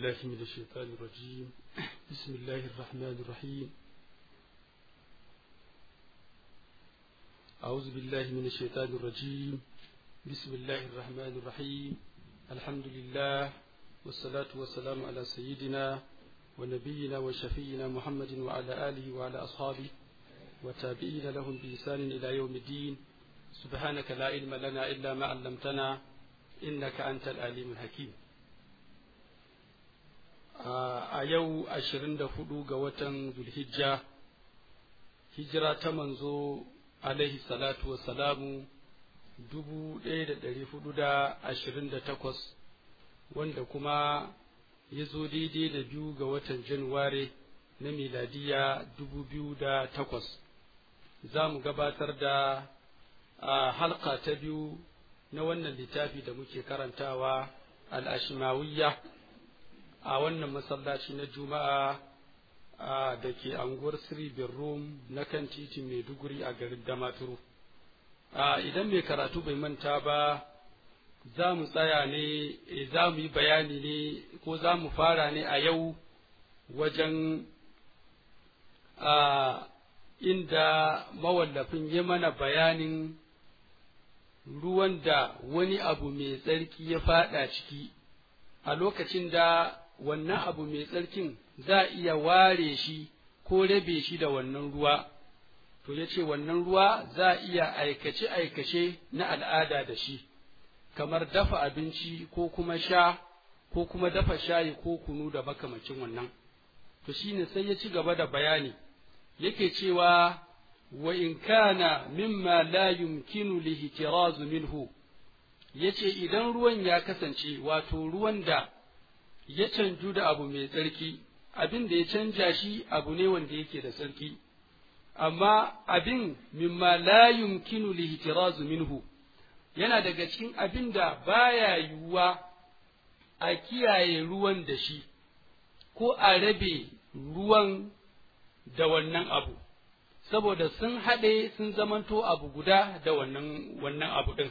بالله من الشيطان الرجيم بسم الله الرحمن الرحيم أعوذ بالله من الشيطان الرجيم بسم الله الرحمن الرحيم الحمد لله والصلاة والسلام على سيدنا ونبينا وشفينا محمد وعلى آله وعلى أصحابه وتابعين لهم بإحسان إلى يوم الدين سبحانك لا علم لنا إلا ما علمتنا إنك أنت العليم الحكيم a yau ashirin da hudu ga watan zulhijja hijira ta manzo alaihi salatu wassalamu dubu ɗaya da ɗari hudu da ashirin da takwas wanda kuma ya zo daidai da biyu ga watan januware na miladiya dubu biyu da takwas za mu gabatar da halka ta biyu na wannan littafi da muke karantawa al'ashimawiyya a wannan masallaci na juma'a da ke anguwar siri rum na kan titi maiduguri a garin damaturu idan mai karatu bai manta ba za mu tsaya ne za mu yi bayani ne ko za mu fara ne a yau wajen inda mawallafin ya mana bayanin ruwan da wani abu mai tsarki ya fada ciki a lokacin da wannan abu mai tsarkin za a iya ware shi ko rabe shi da wannan ruwa, to ya ce wannan ruwa za a iya aikace-aikace na al'ada da shi, kamar dafa abinci ko kuma sha ko kuma dafa shayi ko kunu da makamacin wannan. To shi ne sai ya ci gaba da bayani, yake cewa wa in kana mimma la yumkinu lihtirazu minhu yace idan ruwan ya kasance wato ruwan da ya canju da abu mai tsarki abin da ya canja shi abu ne wanda yake da tsarki amma abin mimma la yumkinu lihtirazu minhu yana daga cikin abin da baya yiwuwa a kiyaye ruwan da shi ko a rabe ruwan da wannan abu saboda sun haɗe sun zamanto abu guda da wannan wannan abu ɗin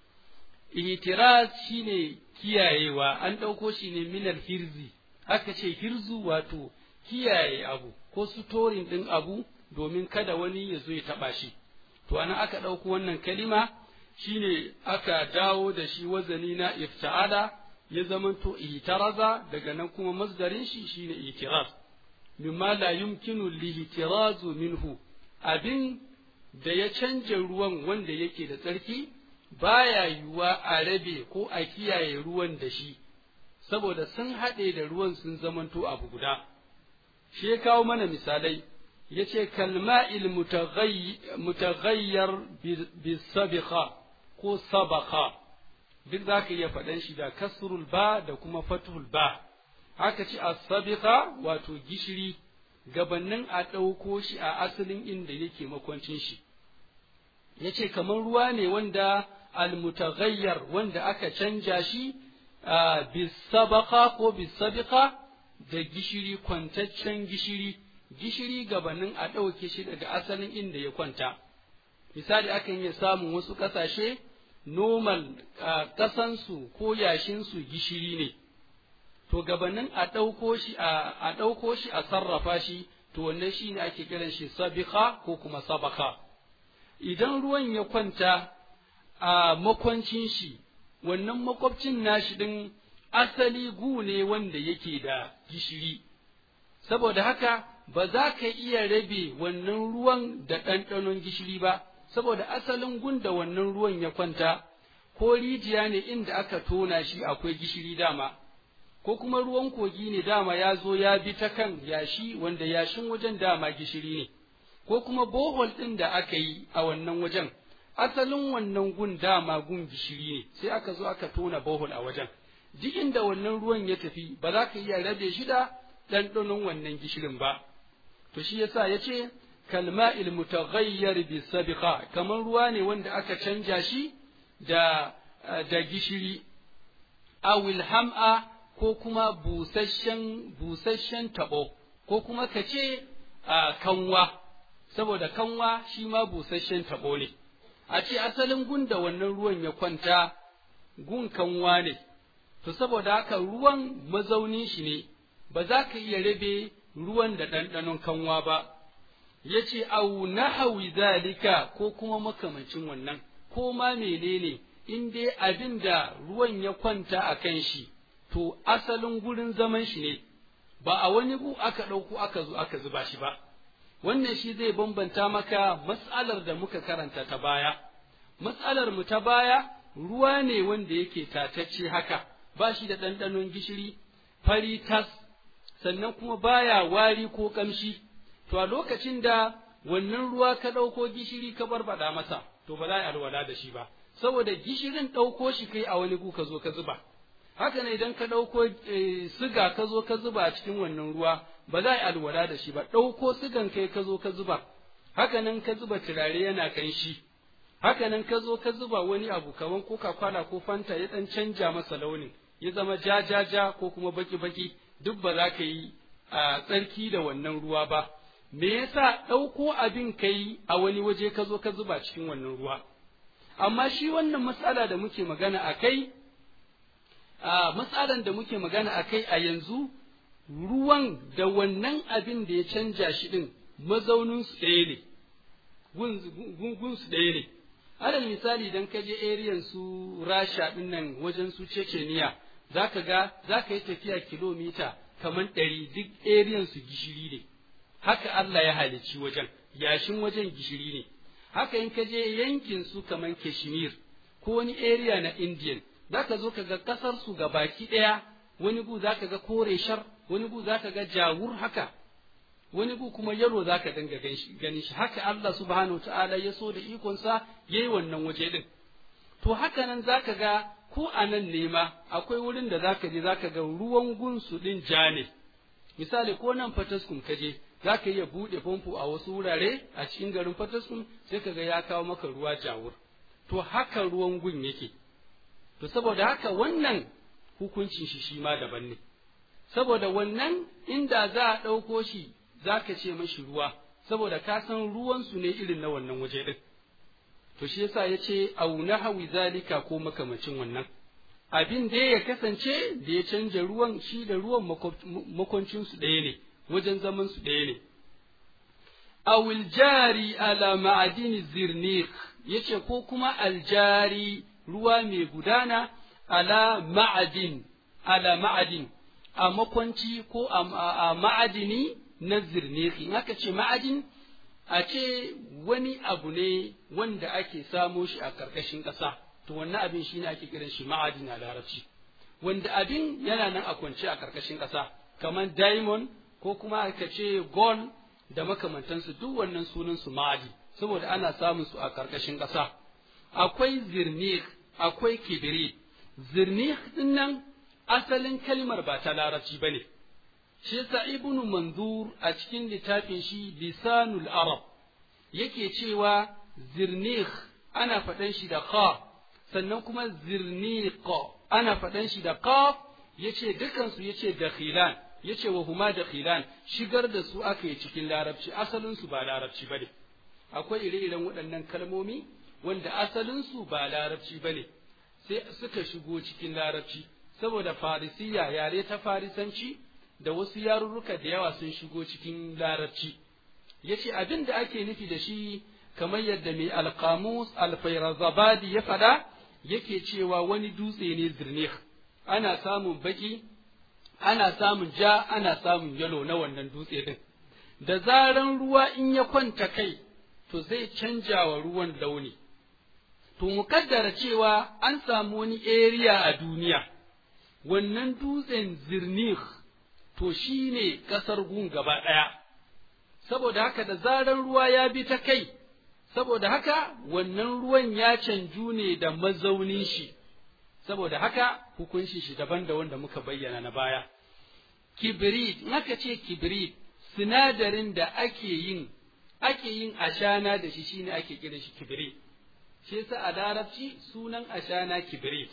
ihtiraz shine kiyayewa an ɗauko shi ne minal hirzi aka ce hirzu wato kiyaye abu ko sutorin ɗin abu domin kada wani ya zo ya taɓa shi to anan aka ɗauko wannan kalima shine aka dawo da shi wazani na ifta'ala ya zamanto ihtiraza daga nan kuma masdarin shi shine ihtiraz mimma la yumkinu lihtirazu minhu abin da ya canja ruwan wanda yake da tsarki baya yiwuwa a rabe ko a kiyaye ruwan da shi, saboda sun haɗe da ruwan sun zamanto abu guda. Shi ya kawo mana misalai, ya ce, Kalma'il mutaghayyar bisabiqa ko sabaka, duk za ka iya faɗan shi da kasrul ba da kuma fathul ba. Haka ce a sabiqa wato gishiri, gabannin a ɗauko shi a asalin inda yake makwancin shi. Ya ce, kamar ruwa ne wanda almutaghayyar wanda aka canja shi bisabaka ko bisabiqa da gishiri kwantaccen gishiri gishiri gabanin a ɗauke shi daga asalin inda ya kwanta misali akan iya samun wasu ƙasashe nomal ƙasansu ko yashinsu gishiri ne to gabanin a ɗauko shi a ɗauko shi a sarrafa shi to wannan shi ne ake kiran shi sabika ko kuma sabaka idan ruwan ya kwanta a makwancin shi, wannan makwabcin nashi ɗin asali gu ne wanda yake da gishiri, saboda haka ba za ka iya rabe wannan ruwan da ɗanɗanon gishiri ba, saboda asalin gun da wannan ruwan ya kwanta, ko rijiya ne inda aka tona shi akwai gishiri dama, ko kuma ruwan kogi ne dama ya zo ya bi ta kan yashi wanda yashin wajen dama gishiri ne, ko kuma bohol ɗin da aka yi a wannan wajen. asalin wannan gun dama gun gishiri ne sai aka zo aka tona bohol a wajen duk inda wannan ruwan ya tafi ba za ka iya rabe shi da ɗanɗanon wannan gishirin ba to shi yasa ya ce kalma'il mutaghayyar bi sabiqa kamar ruwa ne wanda aka canja shi da da gishiri awil ham'a ko kuma busasshen busasshen tabo ko kuma ka ce kanwa saboda kanwa shi ma busasshen tabo ne a ce asalin gun da wannan ruwan ya kwanta gun kanwa ne to saboda haka ruwan mazaunin shi ne ba za ka iya rabe ruwan da ɗanɗanon kanwa ba ya ce au nahawi zalika ko kuma makamancin wannan ko ma menene in dai abin da ruwan ya kwanta a kan shi to asalin gurin zaman shi ne ba a wani gu aka ɗauko aka zo aka zuba shi ba wannan shi zai bambanta maka matsalar da muka karanta ta baya matsalar mu ta baya ruwa ne wanda yake tatacce haka ba shi da ɗanɗanon gishiri fari tas sannan kuma baya wari ko ƙamshi to a lokacin da wannan ruwa ka ɗauko gishiri ka barbaɗa masa to ba za a alwala da shi ba saboda gishirin ɗauko shi kai a wani gu ka zo ka zuba haka ne idan ka ɗauko siga ka zo ka zuba a cikin wannan ruwa ba za a alwala da shi ba ɗauko sigan kai ka zo ka zuba haka nan ka zuba turare yana kanshi haka nan ka zo ka zuba wani abu kaman coca cola ko fanta ya ɗan canja masa launin ya zama ja ja ja ko kuma baki baki duk ba za ka yi a tsarki da wannan ruwa ba me yasa ɗauko abin ka yi a wani waje ka zo ka zuba cikin wannan ruwa amma shi wannan matsala da muke magana a kai a matsalan da muke magana a kai a yanzu ruwan da wannan abin da ya canja shi ɗin mazaunin su ɗaya ne gun su ɗaya ne alal misali idan ka je ariyan su rasha ɗin nan wajen su ceceniya za ka ga za ka yi tafiya kilomita kamar ɗari duk ariyan su gishiri ne haka Allah ya halicci wajen yashin wajen gishiri ne haka in ka je yankin su kamar kashmir ko wani area na indian za ka zo ka ga ƙasar su ga baki ɗaya wani gu za ka ga kore shar wani gu za ka ga jawur haka wani gu kuma yalo za ka dinga ganin shi haka Allah subhanahu ta'ala ya so da ikonsa ya yi wannan waje ɗin to haka nan za ka ga ko a nan ne ma akwai wurin da za ka je za ka ga ruwan gunsu ɗin ja ne misali ko nan fataskun ka je za ka iya buɗe famfo a wasu wurare a cikin garin fataskun sai ka ga ya kawo maka ruwa jawur to haka ruwan gun yake to saboda haka wannan hukuncin shi shi ma daban ne saboda wannan inda za a ɗauko shi za ka ce mashi ruwa saboda ka san ruwansu ne irin na wannan waje ɗin to shi yasa ya ce au nahawi zalika ko makamacin wannan abin da ya kasance da ya canja ruwan shi da ruwan makwancinsu ɗaya ne wajen zaman su ɗaya ne awil jari ala ma'adini zirnik yace ko kuma aljari ruwa mai gudana ala ma'adin ala ma'adin a makwanci ko a ma'adini na zirniki in aka ce ma'adin a ce wani abu ne wanda ake samo shi a ƙarƙashin ƙasa to wannan abin shi ne ake kiran shi ma'adin a larabci wanda abin yana nan a kwance a ƙarƙashin ƙasa kamar diamond ko kuma aka ce gold da makamantansu duk wannan sunan su ma'adi saboda ana samun su a ƙarƙashin ƙasa akwai zirnik akwai kibiri zirnik din nan asalin kalmar ba ta larabci bane shi yasa ibnu manzur a cikin littafin shi lisanul arab yake cewa zirnik ana faɗan shi da kha sannan kuma zirniq ana faɗan shi da qaf yace dukansu yace dakhilan yace wa huma dakhilan shigar da su aka yi cikin larabci asalin su ba larabci bane akwai ire-iren waɗannan kalmomi wanda asalin su ba larabci bane sai suka shigo cikin larabci saboda farisiya yare ta farisanci da wasu yarurruka da yawa sun shigo cikin larabci yace abin da ake nufi da shi kamar yadda mai alqamus alfairazabadi ya faɗa yake cewa wani dutse ne zirnih ana samun baki ana samun ja ana samun yalo na wannan dutse din da zaran ruwa in ya kwanta kai to zai canja wa ruwan launi to mukaddara cewa an samu wani area a duniya wannan dutsen zirnih to shi ne ƙasar gun gaba ɗaya saboda haka da zaran ruwa ya bi ta kai saboda haka wannan ruwan ya canju ne da mazaunin shi saboda haka hukunci shi daban da wanda muka bayyana na baya kibrit in aka ce kibrit sinadarin da ake yin ake yin ashana da shi shine ake kira shi kibrit shi yasa a larabci sunan ashana kibrit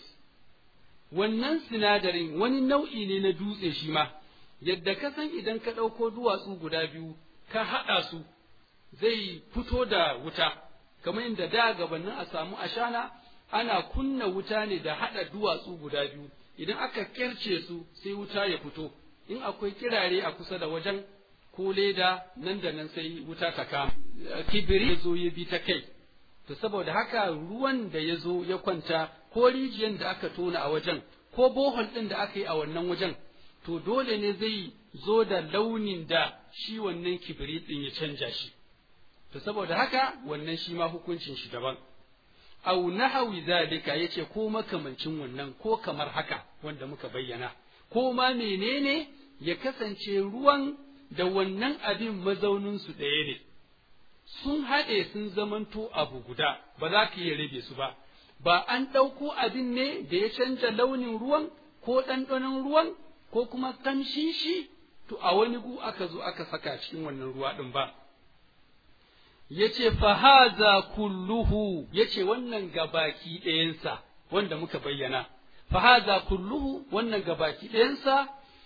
wannan sinadarin wani nau'i ne na dutse shi ma yadda ka san idan ka ɗauko duwatsu guda biyu ka haɗa su zai fito da wuta kamar inda da gabanin a samu ashana ana kunna wuta ne da haɗa duwatsu guda biyu idan aka kirce su sai wuta ya fito in akwai kirare a kusa da wajen ko leda nan da nan sai wuta ta kama kibiri ya zo ya bi ta kai to saboda haka ruwan da ya zo ya kwanta ko rijiyar da aka tona a wajen ko bohol ɗin da aka yi a wannan wajen to dole ne zai zo da launin da shi wannan kibiri ɗin ya canja shi to saboda haka wannan shi ma hukuncin shi daban au nahawi zalika yace ko makamancin wannan ko kamar haka wanda muka bayyana ko ma menene ya kasance ruwan da wannan abin mazaunin su ɗaya ne sun haɗe sun zamanto abu guda ba za ka iya rabe su ba ba an ɗauko abin ne da ya canja launin ruwan ko ɗanɗanon ruwan ko kuma kamshin shi to a wani gu aka zo aka saka cikin wannan ruwa ɗin ba yace fahaza kulluhu yace wannan gabaki ɗayansa wanda muka bayyana fahaza kulluhu wannan gabaki ɗayansa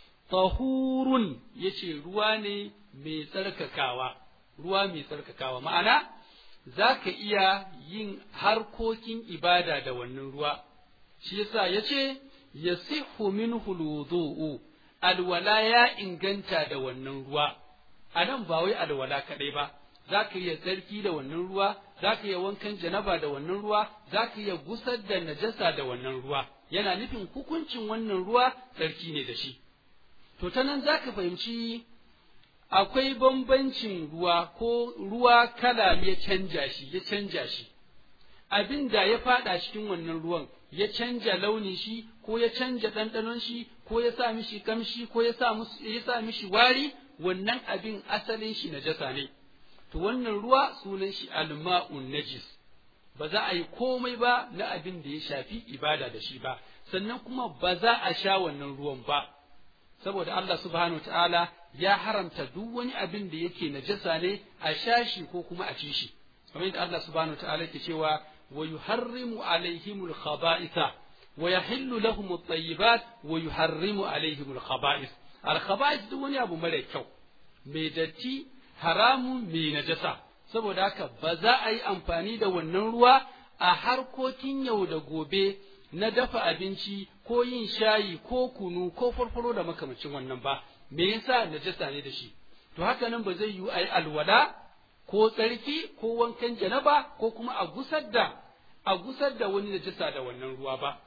tahurun yace ruwa ne mai tsarkakawa ruwa mai tsarkakawa ma'ana za ka iya yin harkokin ibada da wannan ruwa shi yasa yace yasihu minhu alwudu'u alwala ya inganta da wannan ruwa anan ba wai alwala kadai ba za ka iya tsarki da wannan ruwa za ka iya wankan janaba da wannan ruwa za ka iya gusar da najasa da wannan ruwa yana nufin hukuncin wannan ruwa tsarki ne da shi to ta nan za ka fahimci akwai bambancin ruwa ko ruwa kala ya canja shi ya canja shi abin da ya fada cikin wannan ruwan ya canja launin shi ko ya canja ɗanɗanon shi ko ya sa mishi kamshi ko ya sa mishi wari wannan abin asalin shi najasa ne to wannan ruwa sunan shi alma'un najis ba za a yi komai ba na abin da ya shafi ibada da shi ba sannan kuma ba za a sha wannan ruwan ba saboda Allah subhanahu ta'ala ya haramta duk wani abin da yake najasa ne a sha shi ko kuma a ci shi kamar yadda Allah subhanahu ta'ala yake cewa wa yuharrimu alaihimul khaba'itha wa yahillu lahum at-tayyibat wa yuharrimu alaihimul khaba'ith al khaba'ith duk wani abu mara kyau mai datti haramun mai najasa saboda haka ba za a yi amfani da wannan ruwa a harkokin yau da gobe na dafa abinci ko yin shayi ko kunu ko farfaro da makamacin wannan ba me yasa najasa ne da shi to haka nan ba zai yi a yi alwala ko tsarki ko wankan janaba ko kuma a gusar da a gusar da wani najasa da wannan ruwa ba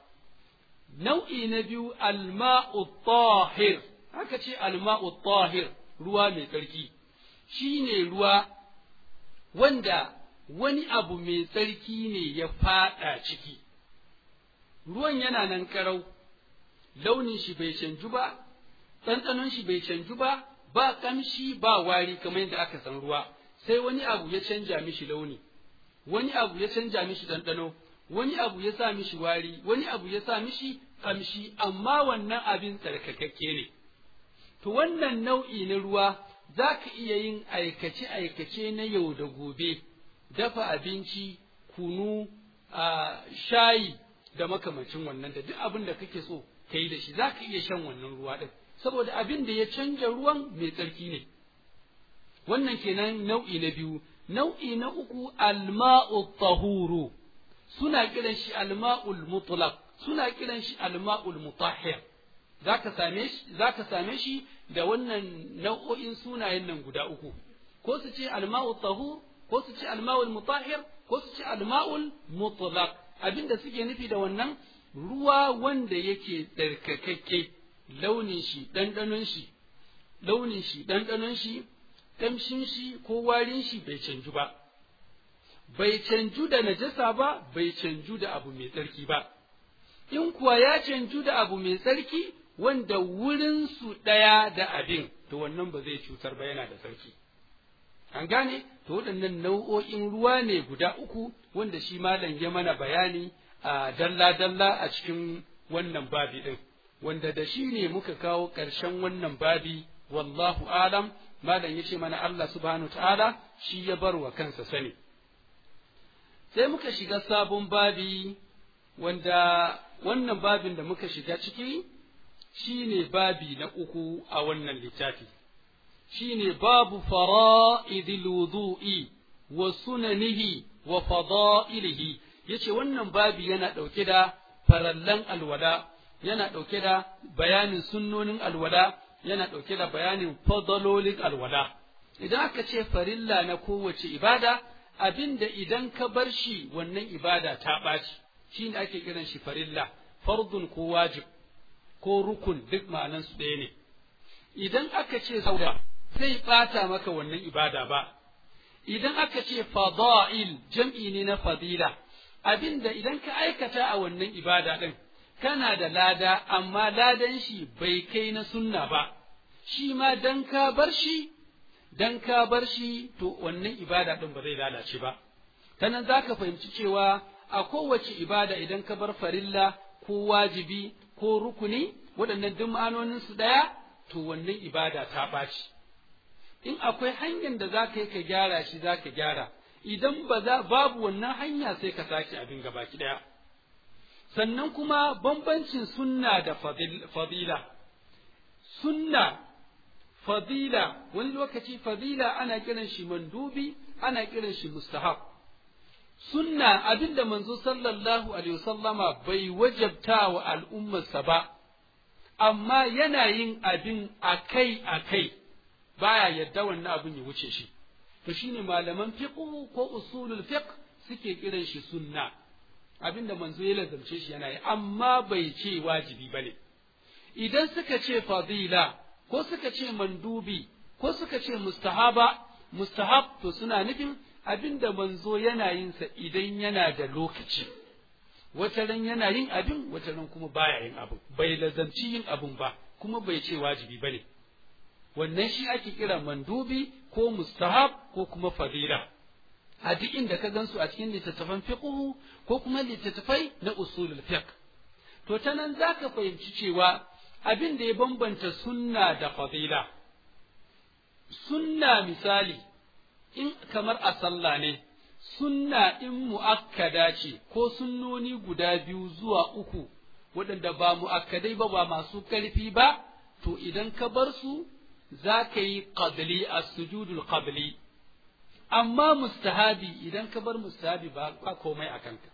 nau'i na biyu alma'u tahir haka ce alma'u tahir ruwa mai tsarki shi ne ruwa wanda wani abu mai tsarki ne ya faɗa ciki, ruwan yana nan ƙarau, launin shi bai canju ba, ɗanɗanon shi bai canju ba, ba ƙamshi ba wari kamar yadda aka san ruwa, sai wani abu ya canja mishi launi, wani abu ya canja mishi ɗanɗano, wani abu ya sa mishi wari, wani abu ya sa mishi ƙamshi, amma wannan abin tsarkakakke ne. To wannan nau'i na ruwa za ka iya yin aikace-aikace na yau da gobe, dafa abinci, kunu, a shayi da makamacin wannan da duk abin da kake so ka yi da shi za ka iya shan wannan ruwa ɗin, saboda abin da ya canja ruwan mai tsarki ne. Wannan kenan nau'i na biyu, nau'i na uku alma'u tahuru suna kiran shi alma'ul mutlaq suna kiran shi alma'ul mutahhir za ka same shi da wannan nau'o'in sunayen nan guda uku, ko su ce alma'ul tahur, ko su ce alma'ul mutahhir, ko su ce alma'ul mutlaq abinda suke nufi da wannan ruwa wanda yake tsarkakakke launin shi, ɗanɗanon shi, launin shi, ɗanɗanon shi, ƙamshin shi ko warin shi bai canju ba. Bai canju da najasa ba, bai canju da abu mai tsarki ba. In kuwa ya canju da abu mai tsarki, wanda wurinsu ɗaya da abin, to wannan ba zai cutar ba yana da sarki. An gane, to waɗannan nau'o'in ruwa ne guda uku wanda shi malam ya mana bayani a dalla-dalla a cikin wannan babi ɗin, wanda da shi ne muka kawo ƙarshen wannan babi, wallahu alam, malam ya ce mana Allah subhanahu ta'ala shi ya bar wa kansa sani. Sai muka shiga sabon babi wanda wannan babin da muka shiga ciki shi ne babi na uku a wannan littafi, shi ne babu fara'idil wudu'i wa sunanihi wa fada'ilihi, ya ce wannan babi yana ɗauke da farallan alwala yana ɗauke da bayanin sunnonin alwala yana ɗauke da bayanin fadalolin alwala idan aka ce farilla na kowace ibada abinda idan ka bar shi wannan ibada ta ɓaci shi ne ake kiran shi farilla fardun ko wajib ko rukun duk ma'anan su ɗaya ne idan aka ce sauda zai ɓata maka wannan ibada ba idan aka ce fada'il jam'i ne na fadila abinda idan ka aikata a wannan ibada ɗin kana da lada amma ladan shi bai kai na sunna ba shi ma dan ka bar shi dan ka bar shi to wannan ibada ɗin ba zai lalace ba ta nan za ka fahimci cewa a kowace ibada idan ka bar farilla ko wajibi ko rukuni waɗannan duk ma'anonin su ɗaya to wannan ibada ta ɓaci in akwai hanyar da za ka yi ka gyara shi za ka gyara idan ba za babu wannan hanya sai ka sake abin gabaki ɗaya sannan kuma bambancin sunna da fadila sunna fadila wani lokaci fadila ana kiran shi mandubi ana kiran shi mustahab sunna abinda manzo sallallahu alaihi wasallama bai wajabta wa al'ummarsa ba amma yana yin abin akai akai baya yadda wannan abin ya wuce shi to shine malaman fiqh ko usulul fiqh suke kiran shi sunna abinda manzo ya lazamce shi yana yi amma bai ce wajibi bane idan suka ce fadila ko suka ce mandubi ko suka ce mustahaba mustahab to suna nufin abinda manzo yana yin sa idan yana da lokaci wata ran yana yin abin wata ran kuma baya yin abin bai lazamci yin abin ba kuma bai ce wajibi bane wannan shi ake kira mandubi ko mustahab ko kuma fadila a duk inda ka gansu a cikin littattafan fiqhu ko kuma littattafai na usulul fiqh to ta nan zaka fahimci cewa abin da ya bambanta sunna da fadila sunna misali in kamar a sallah ne sunna in mu'akkada ce ko sunnoni guda biyu zuwa uku waɗanda ba mu'akkadai ba ba masu ƙarfi ba to idan ka bar su za ka yi qabli as-sujudul qabli amma mustahabi idan ka bar mustahabi ba ba komai a kanka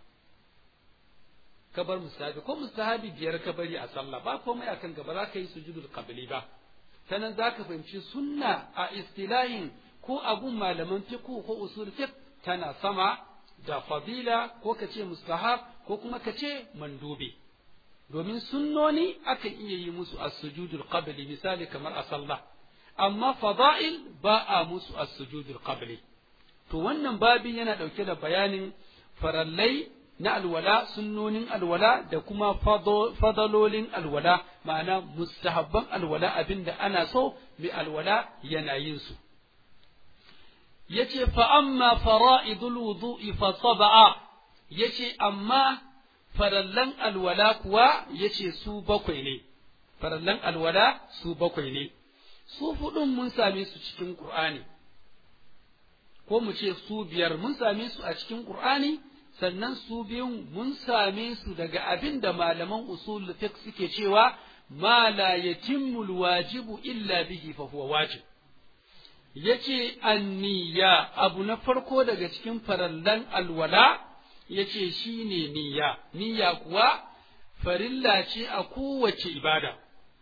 ka bar mustahabi ko mustahabi biyar ka bari a sallah ba komai a kanka ba za ka yi sujudul qabli ba sanan za ka fahimci sunna a istilahin ko abun malaman fiqh ko usul fiqh tana sama da fadila ko ka ce mustahab ko kuma ka ce mandubi domin sunnoni akan iya yi musu as-sujudul qabli misali kamar a sallah amma fada'il ba a musu as-sujudul qabli to wannan babin yana ɗauke da bayanin farallai na alwala sunnonin alwala da kuma fadalolin alwala ma'ana mustahabban alwala abinda ana so mai alwala yana yin su yace fa amma fara'idul wudu'i fa sab'a yace amma farallan alwala kuwa yace su bakwai ne farallan alwala su bakwai ne su hudun mun same su cikin qur'ani ko mu ce su biyar mun same su a cikin Qur'ani sannan su biyun mun same su daga abin da malaman usul fiqh suke cewa ma la yatimmu wajibu illa bihi fa huwa wajib yace anniya abu na farko daga cikin farallan alwala yace shine niyya niyya kuwa farilla ce a kowace ibada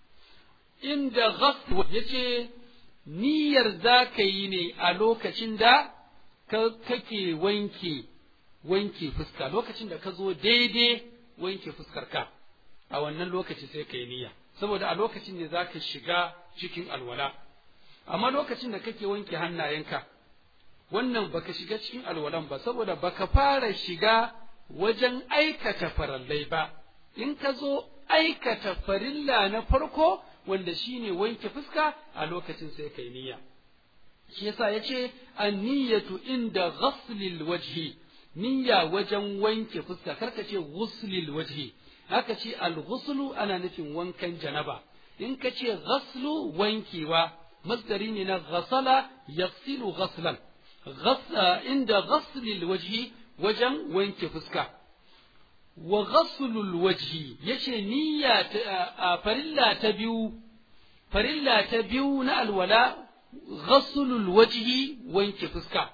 inda ghasl yace niyyar za ka yi ne a lokacin da kake wanke wanke fuska lokacin da ka zo daidai wanke fuskarka a wannan lokaci sai ka yi niyya saboda a lokacin ne za ka shiga cikin alwala amma lokacin da kake wanke hannayenka wannan baka shiga cikin alwalan ba saboda baka fara shiga wajen aikata farallai ba in ka zo aikata farilla na farko wanda shine wanke fuska a lokacin sai kai niyya shi yasa yace an-niyyatu inda ghaslil wajhi niyya wajen wanke fuska karka ce ghuslil wajhi haka ce al-ghuslu ana nufin wankan janaba in ka ce ghaslu wankewa masdari ne na ghasala yaghsilu ghaslan inda ghaslil wajhi wajen wanke fuska wa ghaslul wajhi yace niyya ta farilla ta biyu farilla ta biyu na alwala ghaslul wajhi wanke fuska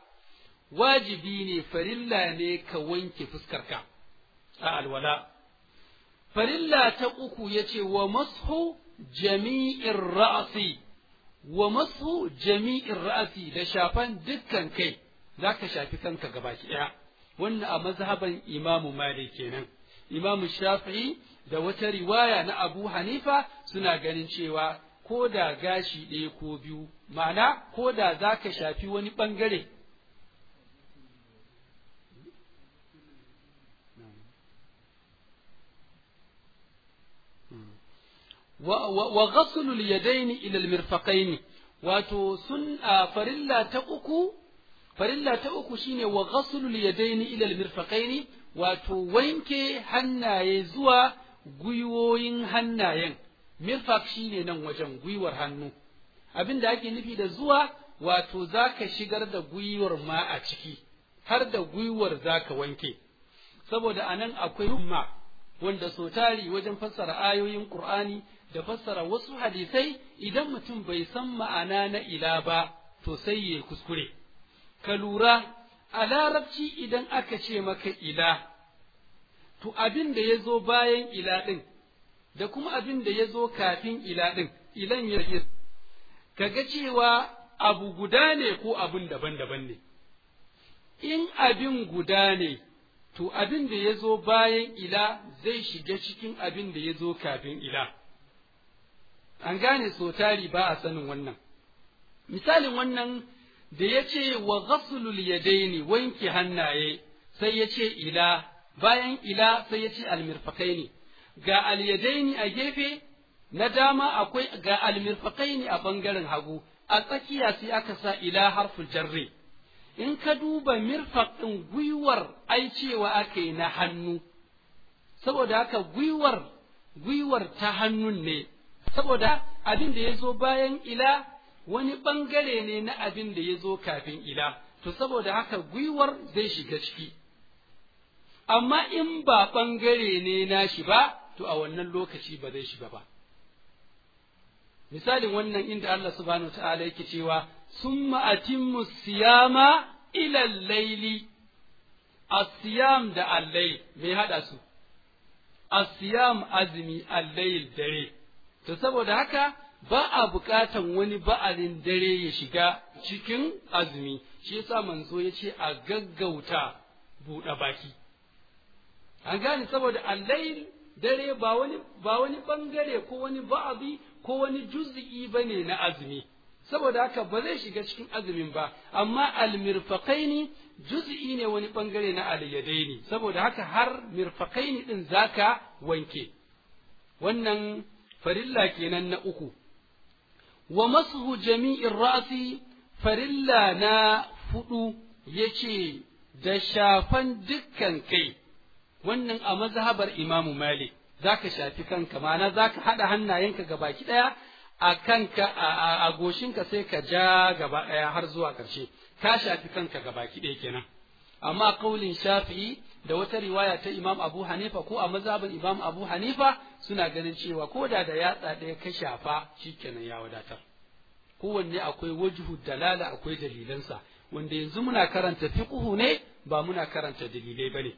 wajibi ne farilla ne ka wanke fuskarka a alwala farilla ta uku yace wa mashu jami'ir ra'si wa mashu jami'ir ra'si da shafan dukkan kai zaka shafi kanka gabaki daya wannan a mazhaban imamu malik kenan imamu shafi'i da wata riwaya na abu hanifa suna ganin cewa ko da gashi ɗaya ko biyu ma'ana ko da za ka shafi wani ɓangare wa ghaslul yadaini ila almirfaqaini wato sun farilla ta uku farilla ta uku shine wa ghaslul yadaini ila almirfaqaini wato wanke hannaye zuwa gwiwoyin hannayen mirfaq shine nan wajen gwiwar hannu abin da ake nufi da zuwa wato zaka shigar da gwiwar ma a ciki har da gwiwar zaka wanke saboda anan akwai umma wanda so tari wajen fassara ayoyin qur'ani da fassara wasu hadisai idan mutum bai san ma'ana na ila ba to sai ya kuskure ka lura a larabci idan aka ce maka ila to abin da ya zo bayan ila ɗin da kuma abin da ya zo kafin ila ɗin ilan ya yi kaga cewa abu guda ne ko abin daban-daban ne in abin guda ne to abin da ya zo bayan ila zai shiga cikin abin da ya zo kafin ila an gane so tari ba a sanin wannan misalin wannan da ya ce wa ghaslul yadaini wanke hannaye sai ya ce ila bayan ila sai ya ce almirfakaini ga alyadaini a gefe na dama akwai ga almirfakaini a bangaren hagu a tsakiya sai aka sa ila harful jarri in ka duba mirfaq ɗin gwiwar ai cewa aka yi na hannu saboda haka gwiwar gwiwar ta hannun ne saboda abin da ya zo bayan ila wani ɓangare ne na abin da ya zo kafin ila to saboda haka gwiwar zai shiga ciki amma in ba ɓangare ne na shi ba to a wannan lokaci ba zai shiga ba misalin wannan inda Allah subhanahu wa ta'ala yake cewa summa atimmu siyama ila laili asiyam da allai me haɗa su asiyam azumi allayl dare to saboda haka ba a buƙatan wani ba'alin dare ya shiga cikin azumi shi yasa manzo ya ce a gaggauta buɗe baki an gane saboda allayl dare ba wani ba wani bangare ko wani ba'abi ko wani juz'i bane na azumi saboda haka ba zai shiga cikin azumin ba amma almirfaqaini juz'i ne wani bangare na alyadaini saboda haka har mirfaqaini din zaka wanke wannan farilla kenan na uku wa mashu jami'in ra'si farilla na fudu yace da shafan dukkan kai wannan a mazhabar imamu malik zaka shafi kanka ma'ana zaka hada hannayenka ga baki daya a kanka a goshinka sai ka ja gaba daya har zuwa karshe ka shafi kanka ga baki daya kenan amma kaulin shafi'i da wata riwaya ta imam abu hanifa ko a mazhabin imam abu hanifa suna ganin cewa ko da da yatsa ɗaya ka shafa shikenan ya wadatar kowanne akwai wajhu dalala akwai dalilansa wanda yanzu muna karanta fiqhu ne ba muna karanta dalilai bane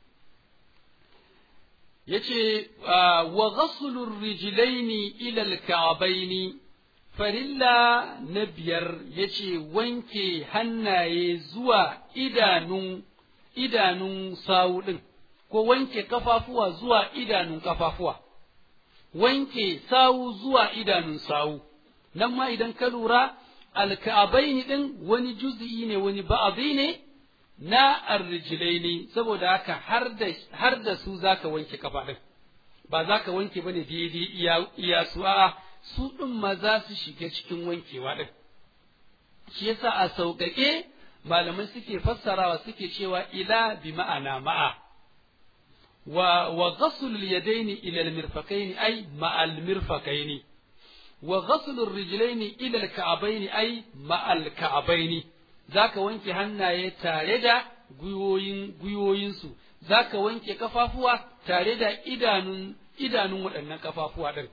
yace wa ghaslu rijlaini ila al-ka'baini farilla na biyar yace wanke hannaye zuwa idanun idanun sawu ɗin, ko wanke kafafuwa zuwa idanun kafafuwa, wanke sawu zuwa idanun sawu, nan ma idan ka lura alka'abaini ɗin wani juz'i ne wani ba'abi ne na arrijilaini saboda haka har da su zaka wanke kafa ɗin, ba za ka wanke ba ne daidai iya su a'a su ɗin ma za su shiga cikin wankewa ɗin. Shi yasa a sauƙaƙe malamai suke fassarawa suke cewa ila bi ma'ana ma'a wa wa ghasl al-yadayn ila al-mirfaqayn ay ma'a al-mirfaqayn wa ghasl ar-rijlayn ila al-ka'bayn ay ma'a al-ka'bayn zaka wanke hannaye tare da guyoyin guyoyinsu zaka wanke kafafuwa tare da idanun idanun waɗannan kafafuwa din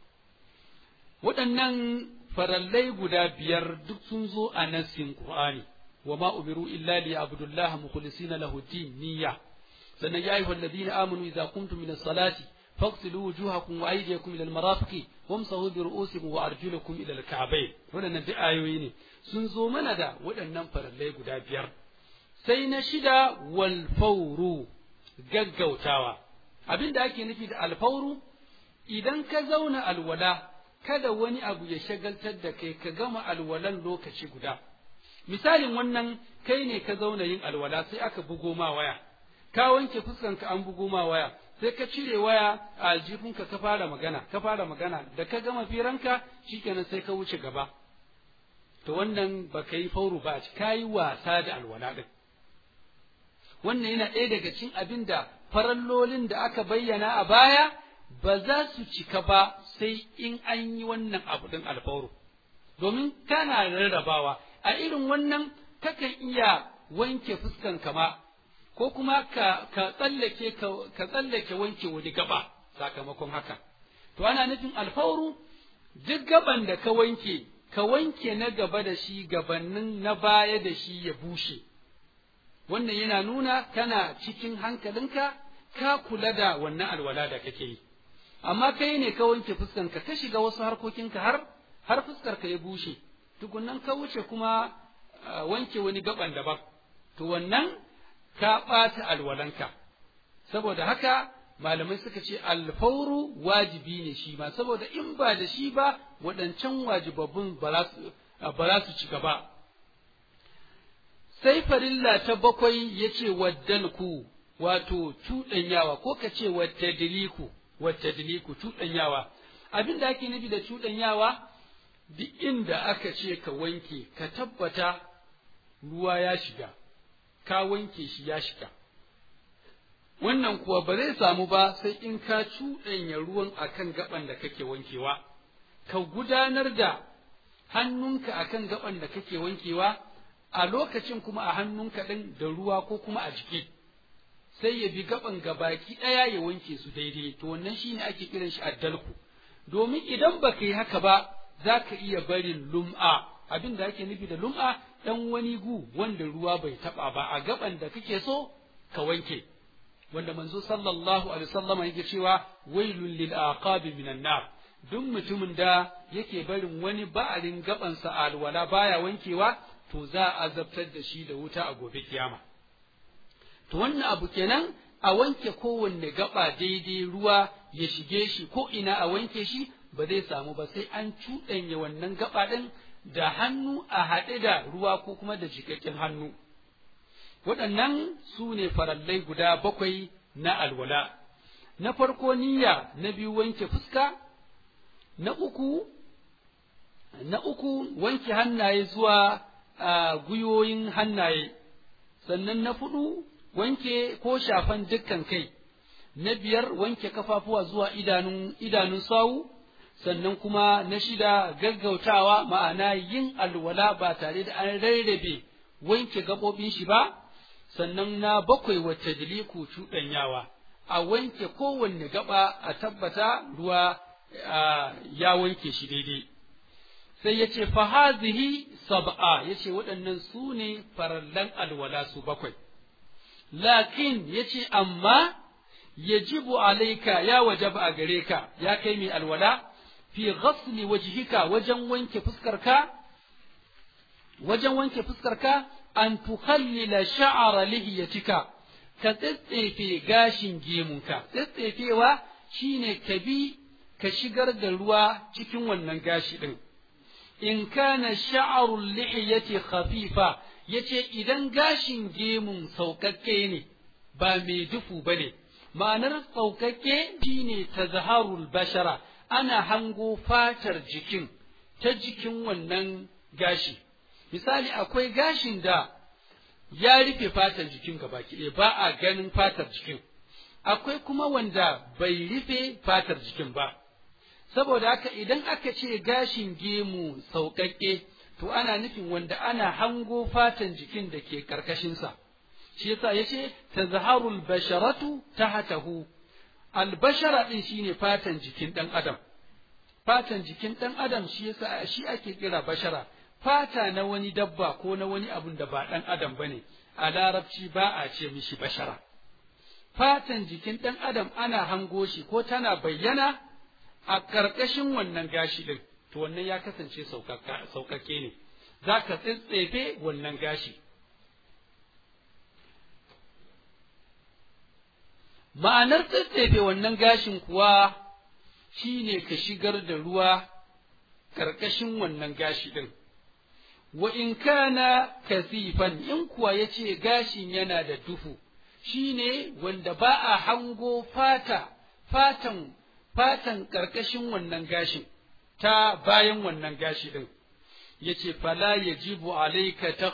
waɗannan farallai guda biyar duk sun zo a nassin Qur'ani وما أمروا إلا ليعبدوا الله مخلصين له الدين نية sannan ya ayyuhal ladina amanu idza qumtum min as-salati faqtilu wujuhakum wa aydiyakum ila al-marafiqi wamsahu bi ru'usikum wa arjulakum ila al-ka'bayn waɗannan duk ayoyi ne sun zo mana da waɗannan farallai guda biyar sai na shida wal fawru gaggautawa abinda ake nufi da alfauru idan ka zauna alwala kada wani abu ya shagaltar da kai ka gama alwalan lokaci guda misalin wannan kai ne ka zauna yin alwala sai aka bugo ma waya ka wanke fuskanka an bugo ma waya sai ka cire waya a aljifinka ka fara magana ka fara magana da ka gama firanka shikenan sai ka wuce gaba to wannan ba ka yi fauru ba ka yi wasa da alwala din wannan yana ɗaya daga cikin abin da farallolin da aka bayyana a baya ba za su cika ba sai in an yi wannan abu ɗin alfauru domin kana rarrabawa a irin wannan kakan iya wanke fuskan kama ko kuma ka, ka tsallake ka tsallake wanke wani gaba sakamakon haka to ana nufin alfauru duk gaban da ka wanke ka wanke na gaba da shi gabanin na baya da shi ya bushe wannan yana nuna kana cikin hankalinka ka kula da wannan alwala da kake yi amma kai ne ka wanke fuskanka ka shiga wasu harkokinka har har fuskarka ya bushe tukunnan ka wuce kuma wanke wani gaban daban to wannan ka ɓata alwalanka saboda haka malamai suka ce alfauru wajibi ne shi ma saboda in ba da shi ba waɗancan wajibabbun ba za su ci gaba sai farilla ta bakwai ya ce waddalku wato cuɗanyawa ko ka ce wattadiliku wattadiliku cuɗanyawa abin da ake nufi da cuɗanyawa duk inda aka ce ka wanke ka tabbata ruwa ya shiga ka wanke shi ya shiga wannan kuwa ba zai samu ba sai in ka cuɗanya ruwan akan gaban da kake wankewa ka gudanar da hannunka akan gaban da kake wankewa a lokacin kuma a hannunka ɗin da ruwa ko kuma a jiki sai ya bi gaban gabaki ɗaya ya wanke su daidai to wannan shine ake kiran shi addalku domin idan baka yi haka ba za ka iya barin lum'a abin da ake nufi da lum'a ɗan wani gu wanda ruwa bai taɓa ba a gaban da kake so ka wanke wanda manzo sallallahu alaihi wasallam yake cewa wailul lil aqabi minan nar duk mutumin da yake barin wani ba'alin gabansa alwala baya wankewa to za a azabtar da shi da wuta a gobe kiyama to wannan abu kenan a wanke kowanne gaba daidai ruwa ya shige shi ko ina a wanke shi ba zai samu ba sai an cuɗanya wannan gaba ɗin da hannu a haɗe da ruwa ko kuma da jikakken hannu waɗannan su ne farallai guda bakwai na alwala na farko niyya na biyu wanke fuska na uku na uku wanke hannaye zuwa a gwiwoyin hannaye sannan na fudu wanke ko shafan dukkan kai na biyar wanke kafafuwa zuwa idanun idanun sawu sannan kuma na shida gaggautawa ma'ana yin alwala ba tare da an rarrabe wanke gaɓoɓin shi ba sannan na bakwai wacce diliku cuɗanyawa a wanke kowanne gaba a tabbata ruwa ya wanke shi daidai sai ya ce fahazihi sab'a ya ce waɗannan su ne farallan alwala su bakwai lakin ya ce amma yajibu alaika ya wajaba a gare ka ya kai mai alwala fi ghasli wajhika wajen wanke fuskarka wajen wanke fuskarka an tukhallila sha'ara lihiyatika ka tsetsefe gashin gemunka tsetsefewa shine ka bi ka shigar da ruwa cikin wannan gashi din in kana sha'arul lihiyati khafifa yace idan gashin gemun saukakke ne ba mai dufu bane ma'anar saukakke shine tazharul bashara ana hango fatar jikin ta jikin wannan gashi misali akwai gashin da ya rufe fatar jikin gabaki ɗaya ba a ganin fatar jikin akwai kuma wanda bai rufe fatar jikin ba saboda haka idan aka ce gashin gemu sauƙaƙe to ana nufin wanda ana hango fatan jikin da ke ƙarƙashinsa shi yasa ya ce tazharul basharatu tahtahu albashara ɗin shine fatan jikin ɗan adam fatan jikin ɗan adam shi yasa shi ake kira bashara fata na wani dabba ko na wani abun da ba ɗan adam bane a larabci ba a ce mishi bashara fatan jikin ɗan adam ana hango shi ko tana bayyana a ƙarƙashin wannan gashi ɗin to wannan ya kasance sauƙaƙe ne za ka tsitsefe wannan gashi ma'anar tsitsefe wannan gashin kuwa shi ne ka shigar da ruwa ƙarƙashin wannan gashi ɗin wa in kana kasifan in kuwa ya ce gashin yana da duhu shi ne wanda ba a hango fata fatan fatan ƙarƙashin wannan gashin ta bayan wannan gashi ɗin ya ce fala ya jibu alaika ta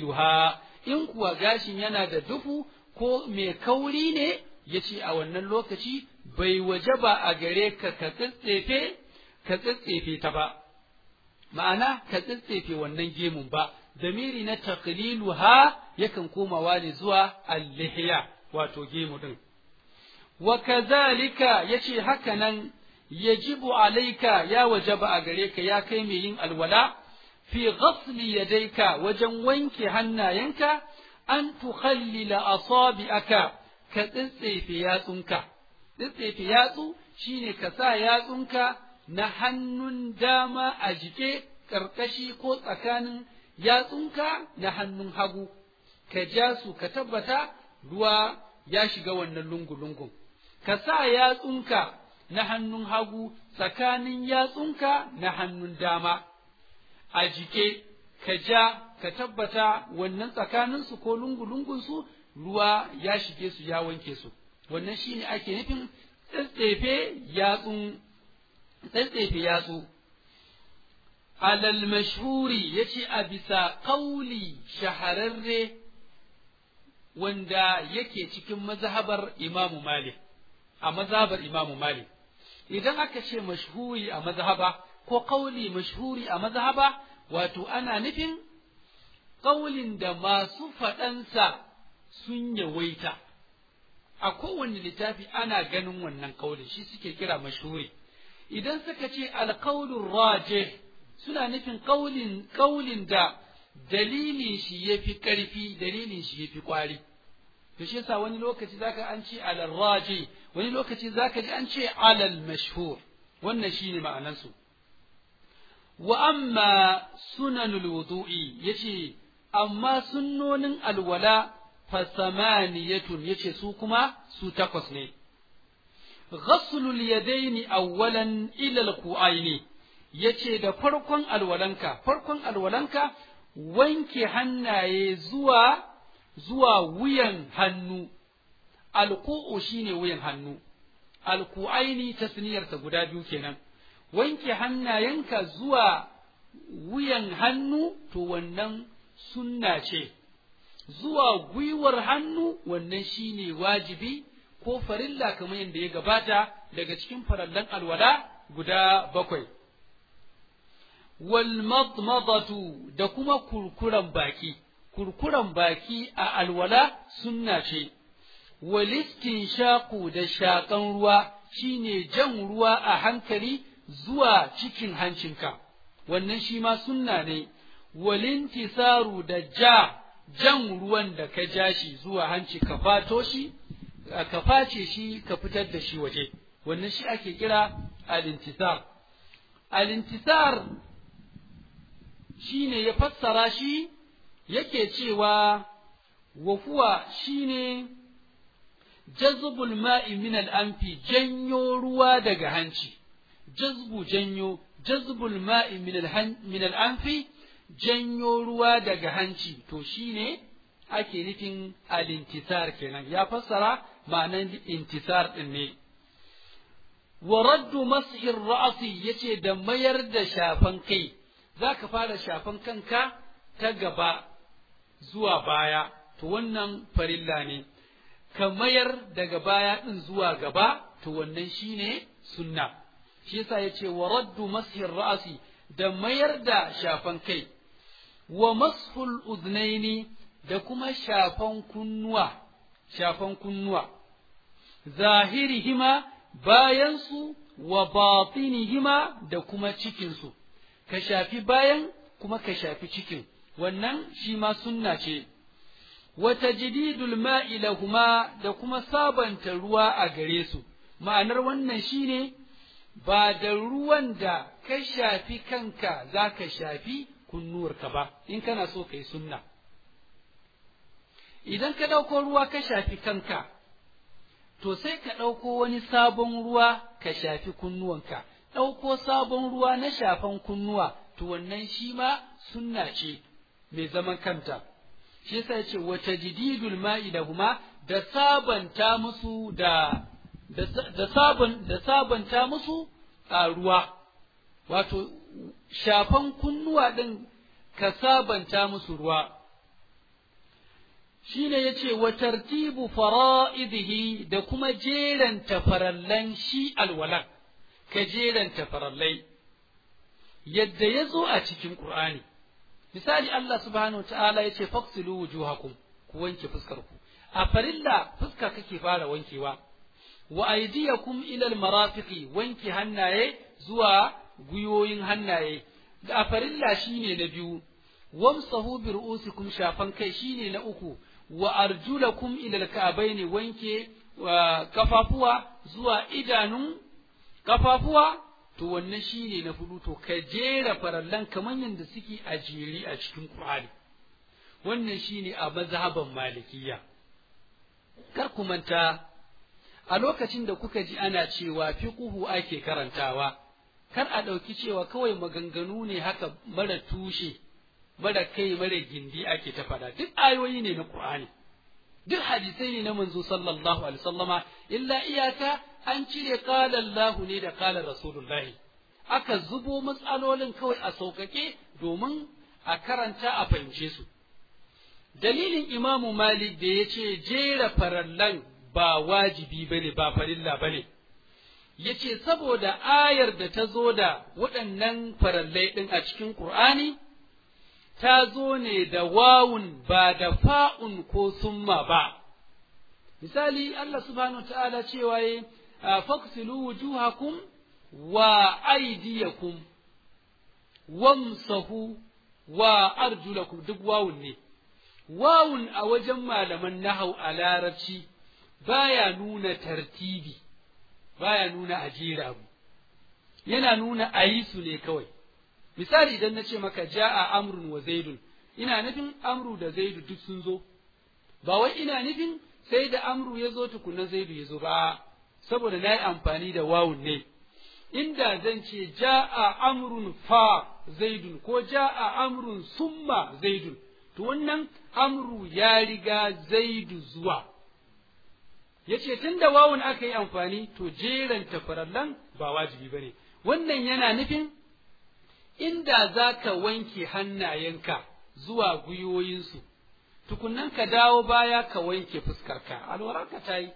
in kuwa gashin yana da duhu ko mai kauri ne ya ce a wannan lokaci bai waje ba a gare ka ka tsitsefe ka tsitsefe ta ba ma'ana ka tsitsefe wannan gemun ba damiri na taqliluha yakan komawa ne zuwa al-lihya wato gemu din wa kazalika yace haka nan yajibu alaika ya wajaba a gare ka ya kai mai yin alwala fi ghasli yadayka wajen wanke hannayenka an tukhallila asabi'aka ka tsitsefe yatsunka tsitsefe yatsu shine ka sa yatsunka na hannun dama a jike ƙarƙashi ko tsakanin yatsunka na hannun hagu ka ja su ka tabbata ruwa ya shiga wannan lungu-lungun ka sa yatsunka na hannun hagu tsakanin yatsunka na hannun dama a jike ka ja ka tabbata wannan tsakaninsu ko lungu-lungunsu ruwa ya shige su ya wanke su wannan shine ake nufin tsatsefe yatsun tsatsefe yatsu alal mashhuri yace a bisa kauli shahararre wanda yake cikin mazhabar imamu malik a mazhabar imamu malik idan aka ce mashhuri a mazhaba ko kauli mashhuri a mazhaba wato ana nufin kaulin da masu faɗansa sun yawaita a kowane littafi ana ganin wannan kaulin shi suke kira mashhuri idan suka ce alkaulun raje suna nufin kaulin kaulin da dalilin shi ya fi ƙarfi dalilin shi ya fi ƙwari to shi yasa wani lokaci zaka an ce alal raji wani lokaci zaka ji an ce alal mashhur wannan shine ma'anarsu wa amma sunanul wudu'i yace amma sunnonin alwala fa samaniyatun yace su kuma su takwas ne ghaslul yadaini awwalan ila alqu'aini yace da farkon alwalanka farkon alwalanka wanke hannaye zuwa zuwa wuyan hannu alku'u shine wuyan hannu alku'aini tasniyarsa guda biyu kenan wanke hannayenka zuwa wuyan hannu to wannan sunna ce zuwa gwiwar hannu wannan shine wajibi ko farilla kamar yadda ya gabata daga cikin farallan alwala guda bakwai wal madmadatu da kuma kurkuran baki kurkuran baki a alwala sunna ce walistin shaku da shaƙan ruwa shine jan ruwa a hankali zuwa cikin hancinka wannan shi ma sunna ne walintisaru da ja jan ruwan da ka ja shi zuwa hanci ka fato shi ka face shi ka fitar da shi waje wannan shi ake kira alintisar alintisar shine ya fassara shi yake cewa wafuwa shine jazbul ma'i min al'amfi janyo ruwa daga hanci jazbu janyo jazbul ma'i min al'amfi janyo ruwa daga hanci to shine ake nufin alintisar kenan ya fassara ma'anan intisar din ne wa raddu mas'ir ra'si yace da mayar da shafan kai zaka fara shafan kanka ta gaba zuwa baya to wannan farilla ne ka mayar daga baya din zuwa gaba to wannan shine sunna shi yasa yace wa raddu mashir ra'si da mayar da shafan kai wa mashul uznaini da kuma shafan kunnuwa shafan kunnuwa zahirihima bayansu wa batinihima da kuma cikinsu ka shafi bayan kuma ka shafi cikin wannan shi ma sunna ce wa tajdidul ma'i lahuma da kuma sabanta ruwa a gare su ma'anar wannan shine ba da ruwan da ka shafi kanka za ka shafi kunnuwarka ba in kana so ka yi sunna idan ka ɗauko ruwa ka shafi kanka to sai ka ɗauko wani sabon ruwa ka shafi kunnuwanka ɗauko sabon ruwa na shafan kunnuwa to wannan shi ma sunna ce mai zaman kanta shi yasa ya ce wata jididul ma'i da huma da sabanta musu da da sabon da sabanta musu a ruwa wato shafan kunnuwa ɗin ka sabanta musu ruwa shine yace wa tartibu fara'idihi da kuma jeranta farallan shi alwala ka jeranta farallai yadda ya zo a cikin Qur'ani misali Allah subhanahu ta'ala yace faqsilu wujuhakum ku wanke fuskar ku a farilla fuska kake fara wankewa wa aydiyakum ila almarafiqi wanke hannaye zuwa guyoyin hannaye da a farilla shine na biyu wamsahu bi ru'usikum shafan kai shine na uku wa arjulakum ila alka'bayn wanke kafafuwa zuwa idanun kafafuwa to wannan shine na fudu to ka jera farallan kamar yadda suke a jeri a cikin Qur'ani wannan shine a mazhaban malikiya kar ku manta a lokacin da kuka ji ana cewa fiqhu ake karantawa kar a ɗauki cewa kawai maganganu ne haka mara tushe mara kai mara gindi ake ta faɗa duk ayoyi ne na Qur'ani duk hadisai ne na manzo sallallahu alaihi wasallama illa iyaka an cire qala Allah ne da qala Rasulullah aka zubo matsalolin kawai a sauƙaƙe domin a karanta a fahimce su dalilin Imamu Malik da ya ce jera farallan ba wajibi bane ba farilla bane yace saboda ayar da ta zo da waɗannan farallai ɗin a cikin Qur'ani ta zo ne da wawun ba da fa'un ko summa ba. Misali, Allah subhanahu wa ta'ala cewa yi, faksilu wujuhakum wa aidiyakum, wamsahu wa arjulakum duk wawun ne. Wawun a wajen malaman nahau a larabci baya nuna tartibi, baya nuna ajira abu, yana nuna a yi su ne kawai. misali idan na ce maka ja'a amrun wa zaidun ina nufin amru da zaidu duk sun zo ba wai ina nufin sai da amru ya zo tukuna zaidu ya zo ba saboda na yi amfani da wawun ne inda zan ce ja'a amrun fa zaidun ko ja'a amrun summa zaidun to wannan amru ya riga zaidu zuwa yace tun da wawun aka yi amfani to jeranta farallan ba wajibi bane wannan yana nufin inda za ka wanke hannayenka zuwa gwiwoyinsu, tukunan ka dawo baya ka wanke fuskarka, alwararka ta yi.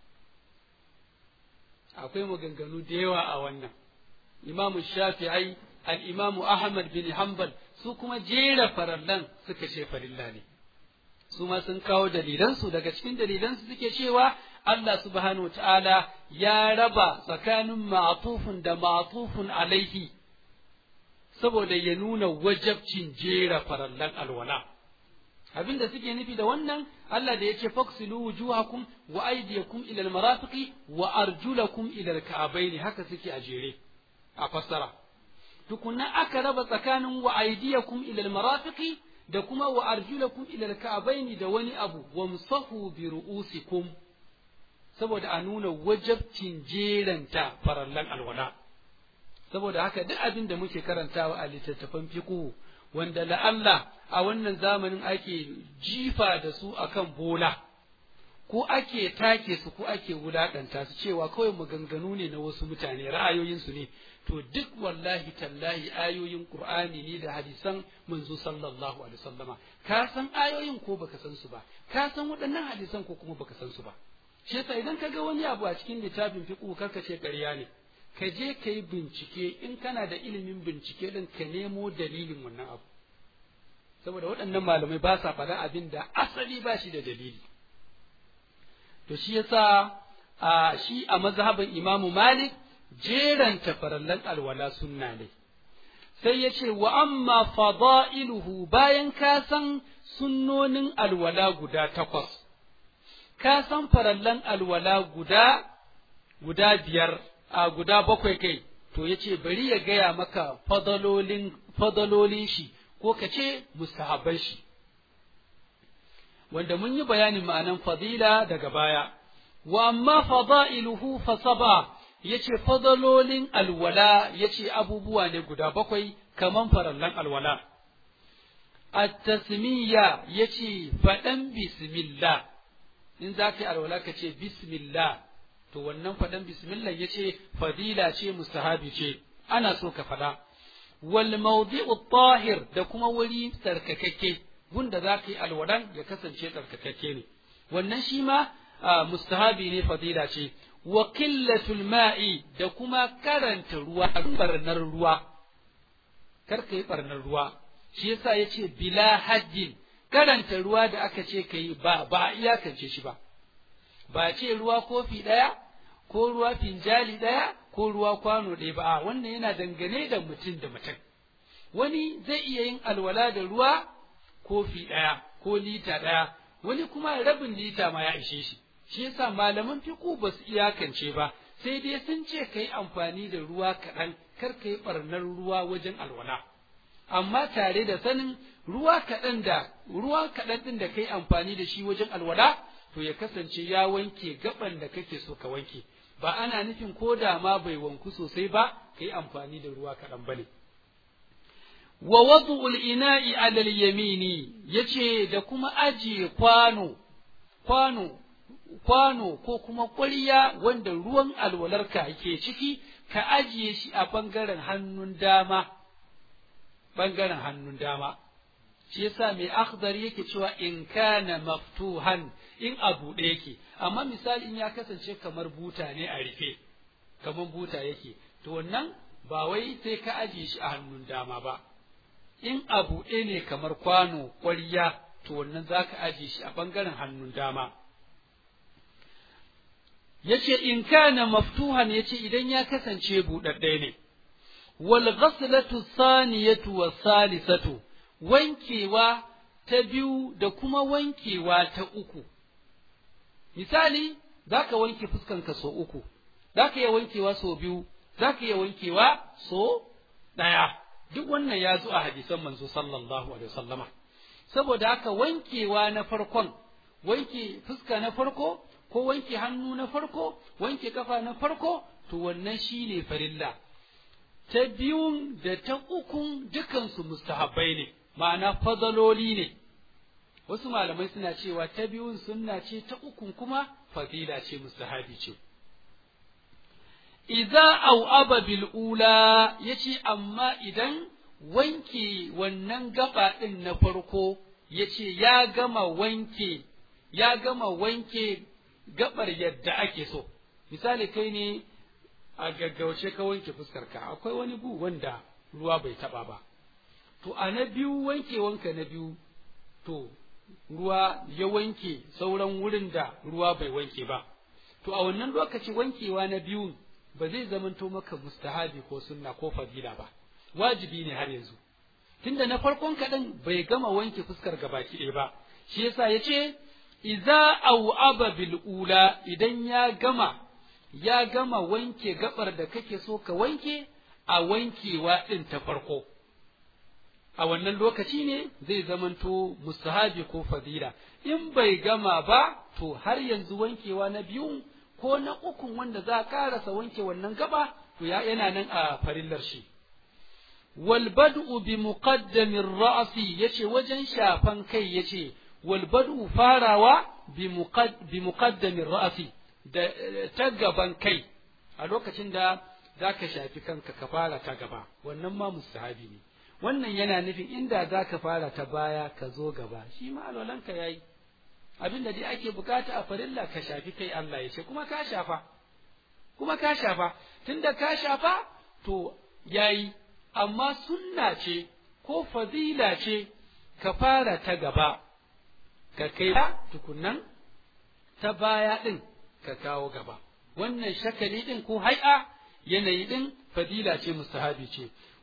Akwai maganganu da yawa a wannan, Imamu Shafi'ai, al'imamu Ahmad bin Hanbal su kuma jera farallan suka ce farilla ne. Su ma sun kawo dalilansu daga cikin dalilansu suke cewa Allah subhanahu wa ta'ala ya raba tsakanin ma'atufun da ma'atufun alaihi. saboda ya nuna wajabcin jera farallan alwala abin da suke nufi da wannan Allah da yake faksilu wujuhakum wa aydiyakum ila almarafiqi wa arjulakum ila alka'bayn haka suke a jere a fassara tukunna aka raba tsakanin wa aydiyakum ila almarafiqi da kuma wa arjulakum ila alka'bayn da wani abu wamsahu bi ru'usikum saboda a nuna wajabcin jeranta farallan alwala saboda haka duk abin da muke karantawa a littattafan fiqhu wanda la'alla a wannan zamanin ake jifa da su akan bola ko ake take su ko ake wulaƙanta su cewa kawai maganganu ne na wasu mutane ra'ayoyinsu ne to duk wallahi tallahi ayoyin qur'ani ne da hadisan manzo sallallahu alaihi wasallama ka san ayoyin ko baka san su ba ka san waɗannan hadisan ko kuma baka san su ba shi yasa idan ka ga wani abu a cikin littafin fiqhu karka ce ƙarya ne ka je ka yi bincike in kana da ilimin bincike din ka nemo dalilin wannan abu saboda waɗannan malamai ba sa faɗa abin da asali ba shi da dalili to shi yasa a shi a mazhabin imamu malik jeranta farallan alwala sunna ne sai ya ce wa amma fada'iluhu bayan ka san sunnonin alwala guda takwas ka san farallan alwala guda guda biyar a guda bakwai kai to ya ce bari ya gaya maka fadalolin fadalolin shi ko ka ce mustahabban shi wanda mun yi bayanin ma'anan fadila daga baya wa amma fada'iluhu fa saba yace fadalolin alwala yace abubuwa ne guda bakwai kaman farallan alwala at-tasmiya yace fadan bismillah in za ka yi alwala ka ce bismillah to wannan fadan bismillah yace fadila ce mustahabi ce ana so ka fada wal mawdi'u tahir da kuma wuri tsarkakakke gunda za ka yi alwalan ya kasance tsarkakakke ne wannan shi ma mustahabi ne fadila ce wa qillatul ma'i da kuma karanta ruwa barnar ruwa kar ka yi barnar ruwa shi yasa yace bila haddin karanta ruwa da aka ce ka yi ba ba a iyakance shi ba ba ce ruwa kofi ɗaya ko ruwa finjali ɗaya ko ruwa kwano ɗaya ba wannan yana dangane da mutum da mutum wani zai iya yin alwala da ruwa kofi ɗaya ko lita ɗaya wani kuma rabin lita ma ya ishe shi shi yasa malaman fiqu ba su iyakance ba sai dai sun ce ka yi amfani da ruwa kaɗan kar ka yi ɓarnar ruwa wajen alwala amma tare da sanin ruwa kaɗan da ruwa kaɗan ɗin da ka yi amfani da shi wajen alwala to ya kasance ya wanke gaban da kake so ka wanke ba ana nufin ko da ma bai wanku sosai ba ka yi amfani da ruwa kaɗan ba ne wa wadu'ul ina'i alal yamini yace da kuma ajiye kwano kwano kwano ko kuma ƙwarya wanda ruwan alwalarka ke ciki ka ajiye shi a ɓangaren hannun dama ɓangaren hannun dama shi yasa mai akhdar yake cewa in kana maftuhan in a buɗe yake amma misali in ya kasance kamar buta ne a rufe kamar buta yake to wannan ba wai sai ka ajiye shi a hannun dama ba in a buɗe ne kamar kwano ƙwarya to wannan za ka ajiye shi a ɓangaren hannun dama yace in kana maftuhan yace idan ya kasance buɗaɗɗe ne wal ghaslatu saniyatu was salisatu wankewa ta biyu da kuma wankewa ta uku misali zaka wanke fuskanka so uku zaka iya wankewa so biyu zaka iya wankewa so ɗaya duk wannan ya zo a hadisan manzo sallallahu alaihi wasallama saboda haka wankewa na farkon wanke fuska na farko ko wanke hannu na farko wanke kafa na farko to wannan shine farilla ta biyun da ta ukun dukansu mustahabbai ne ma'ana fadaloli ne wasu malamai suna cewa ta biyun sunna ce ta ukun kuma fadila ce mustahabi ce idza au aba bil ula yace amma idan wanke wannan gaba din na farko yace ya gama wanke ya gama wanke gabar yadda ake so misali kai ne a gaggauce ka wanke fuskarka akwai wani gu wanda ruwa bai taba ba to a na biyu wanke wanka na biyu to ruwa ya wanke sauran wurin da ruwa bai wanke ba to a wannan lokaci wankewa na biyu ba zai zamanto maka mustahabi ko sunna ko fadila ba wajibi ne har yanzu tunda na farkon kaɗan bai gama wanke fuskar gabaki ɗaya ba shi yasa ya ce iza au aba bil ula idan ya gama ya gama wanke gabar da kake so ka wanke a wankewa ɗin ta farko a wannan lokaci ne zai zamanto mustahabi ko fadila in bai gama ba to har yanzu wankewa na biyun ko na ukun wanda za a karasa wanke wannan gaba to ya yana nan a farillar shi wal bad'u bi muqaddamir ra'si yace wajen shafan kai yace wal bad'u farawa bi muqaddamin ra'asi da ta gaban kai a lokacin da zaka shafi kanka ka fara ta gaba wannan ma mustahabi ne wannan yana nufin inda zaka fara ta baya ka zo gaba shi ma alwalanka yayi abin da dai ake bukata a farilla ka shafi kai Allah ya ce kuma ka shafa kuma ka shafa tunda ka shafa to yayi amma sunna ce ko fadila ce ka fara ta gaba ka kai tukunnan ta baya ɗin ka kawo gaba wannan shakali ɗin ko hai'a yanayi ɗin fadila ce mustahabi ce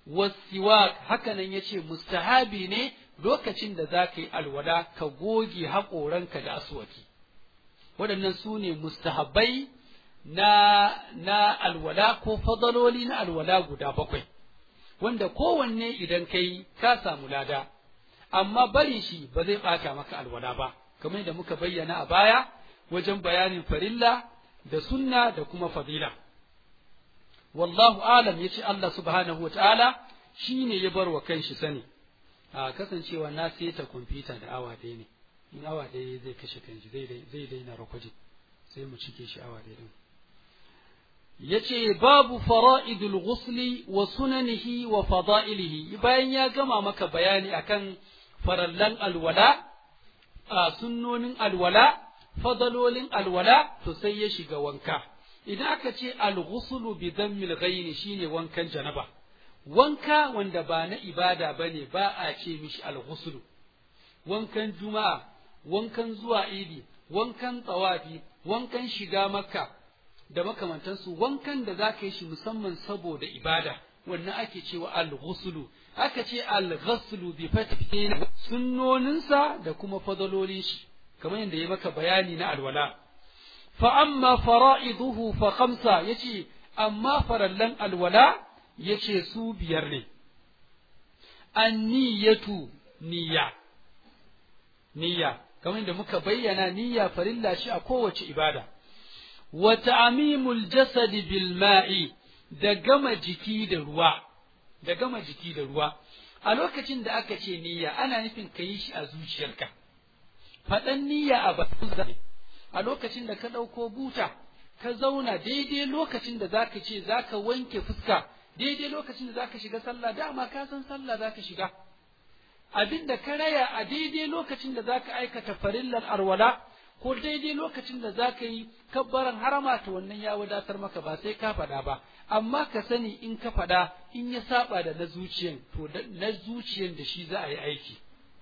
wasiwak hakanan yace mustahabi ne lokacin da za ka yi alwala ka goge haƙoranka da aswaki waɗannan su ne mustahabbai na na alwala ko fadaloli na alwala guda bakwai wanda kowanne idan kai ka samu lada amma bari shi ba zai ɓata maka alwala ba kamar da muka bayyana a baya wajen bayanin farilla da sunna da kuma fadila wallahu alam yace Allah subhanahu wa ta'ala shine ya bar wa kanshi sani a kasancewa na seta kwamfuta da awa ɗaya ne in awa ɗaya zai kashe kanshi zai daina rakwajin sai mu cike shi awa ɗaya din yace babu fara'idul ghusli wa sunanihi wa fada'ilihi bayan ya gama maka bayani akan farallan alwala a sunnonin alwala fadalolin alwala to sai ya shiga wanka idan aka ce al-ghuslu bi dammil ghaini shine wankan janaba wanka wanda ba na ibada bane ba a ce mishi al-ghuslu wankan juma'a wankan zuwa idi wankan tsawafi wankan shiga makka da makamantansu wankan da za ka yi shi musamman saboda ibada wannan ake cewa al-ghuslu aka ce al-ghuslu bi fathin sunnoninsa da kuma fadalolin shi kamar yadda ya maka bayani na alwala fa amma fara'iduhu fa khamsa yace amma farallan alwala yace su biyar ne anniyatu niyya niyya kamar yadda muka bayyana niyya farilla shi a kowace ibada wa ta'mimul jasad bil ma'i da gama jiki da ruwa da gama jiki da ruwa a lokacin da aka ce niyya ana nufin ka yi shi a zuciyarka faɗan niyya a bakin a lokacin da ka ɗauko buta ka zauna daidai lokacin da zaka ce zaka wanke fuska daidai lokacin da zaka shiga sallah dama ka san sallah zaka shiga abin da ka raya a daidai lokacin da zaka aikata farillar arwala ko daidai lokacin da zaka yi kabbaran harama to wannan ya wadatar maka ba sai ka faɗa ba amma ka sani in ka faɗa in ya saba da na zuciyan to na zuciyan da shi za a yi aiki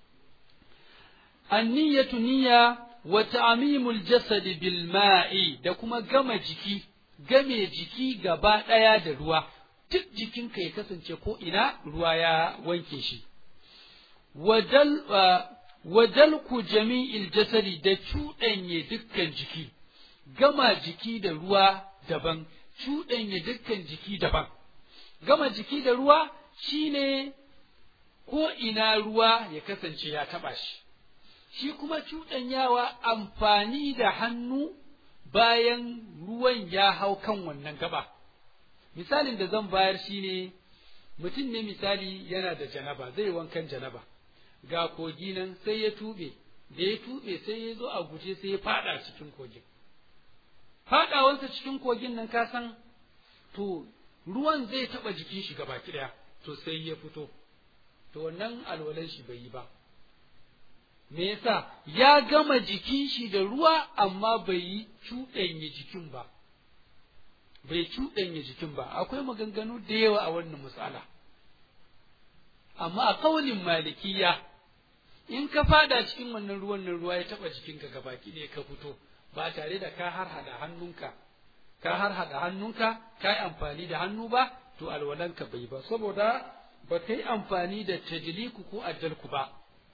anniyatu niyya wa ta'mimul jasadi bil ma'i da kuma gama jiki game jiki gaba ɗaya da ruwa duk jikinka ya kasance ko ina ruwa ya wanke shi wajal wajalku jami'il jasadi da cuɗanye dukkan jiki gama jiki da ruwa daban cuɗanye dukkan jiki daban gama jiki da ruwa shine ko ina ruwa ya kasance ya taɓa shi shi kuma cuɗanyawa amfani da hannu bayan ruwan ya hau kan wannan gaba misalin da zan bayar shine mutum ne misali yana da janaba zai wankan janaba ga kogi nan sai ya tuɓe da ya tuɓe sai ya zo a guje sai ya faɗa cikin kogin faɗawansa cikin kogin nan ka san to ruwan zai taɓa jikin shi gaba ɗaya to sai ya fito to wannan alwalan shi bai yi ba me yasa ya gama jikin shi da ruwa amma bai yi cuɗanya jikin ba bai cuɗanya jikin ba akwai maganganu da yawa a wannan misala amma a kaulin malikiya in ka fada cikin wannan ruwan nan ruwa ya taɓa jikinka gabaki ɗaya ka fito ba tare da ka har hada hannunka ka har hada hannunka ka yi amfani da hannu ba to alwalanka bai ba saboda ba ka yi amfani da tajliku ko ajalku ba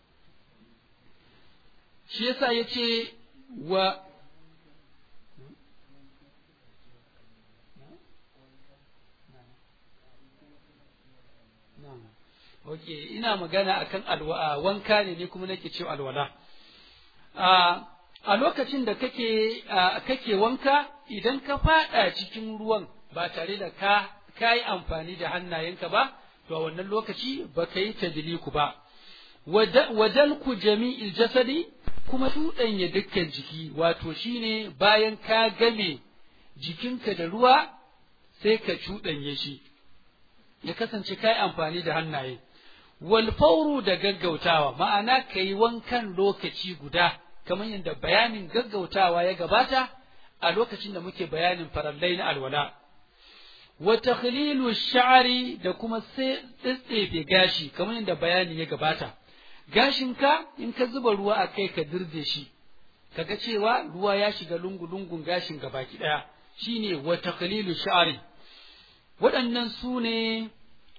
shi yasa ya ce wa Ok, ina magana akan alwa wanka ne ni kuma nake cewa alwala. A lokacin da kake kake wanka idan ka faɗa cikin ruwan ba tare da ka ka yi amfani da hannayenka ba, to a wannan lokaci ba ka yi tadliku ba. Wadalku jami'il jasadi kuma tuɗanya dukkan jiki, wato shine bayan ka game jikinka da ruwa sai ka cuɗanye shi, ya kasance ka yi amfani da hannaye. Walfauru da gaggautawa, ma'ana ka yi wankan lokaci guda, kamar yadda bayanin gaggautawa ya gabata a lokacin da muke bayanin farallai na alwala. Wa takhlilu sha'ari da kuma sai tsitsefe gashi, kamar yadda bayani ya gabata. gashinka in ka zuba ruwa a kai ka dirje shi kaga cewa ruwa ya shiga lungu-lungun gashin baki ɗaya shine wa taqlilu sha'ri waɗannan su ne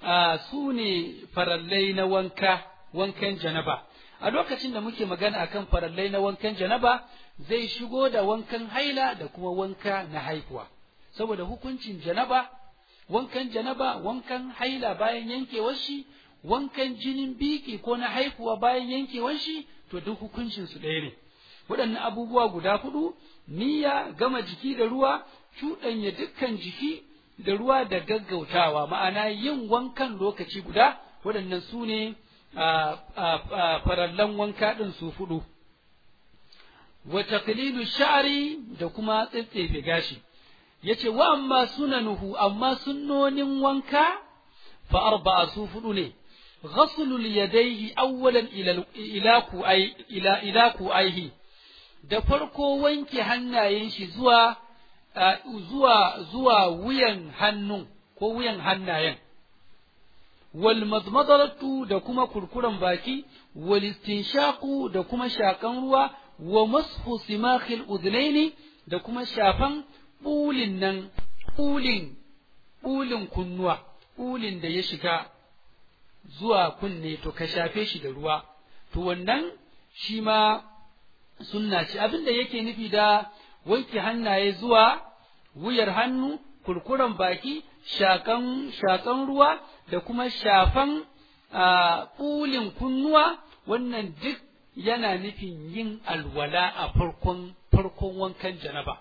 su ne farallai na wanka wankan janaba a lokacin da muke magana akan farallai na wankan janaba zai shigo da wankan haila da kuma wanka na haihuwa saboda hukuncin janaba wankan janaba wankan haila bayan yankewar shi wankan jinin biki ko na haihuwa bayan yankewar shi to duk hukuncin su ɗaya ne waɗannan abubuwa guda hudu niyya gama jiki da ruwa cuɗanya dukkan jiki da ruwa da gaggautawa ma'ana yin wankan lokaci guda waɗannan su ne farallan wanka ɗin su fudu wa taqlilu sha'ri da kuma tsetsefe gashi yace wa amma sunanuhu amma sunnonin wanka fa arba'a su fudu ne ghaslul yadayhi awwalan ila ila ku ay ila ila ku ayhi da farko wanke hannayen shi zuwa zuwa zuwa wuyan hannun ko wuyan hannayen wal madmadatu da kuma kurkuren baki wal istinshaqu da kuma shakan ruwa wa mashu simakhil udhnaini da kuma shafan bulin nan bulin bulin kunnuwa bulin da ya shiga zuwa kunne to ka shafe shi da ruwa to wannan shi ma sunna ce abin da yake nufi da wanke hannaye zuwa wuyar hannu kurkuren baki shakan shakan ruwa da kuma shafan ɓulin kunnuwa wannan duk yana nufin yin alwala a farkon farkon wankan janaba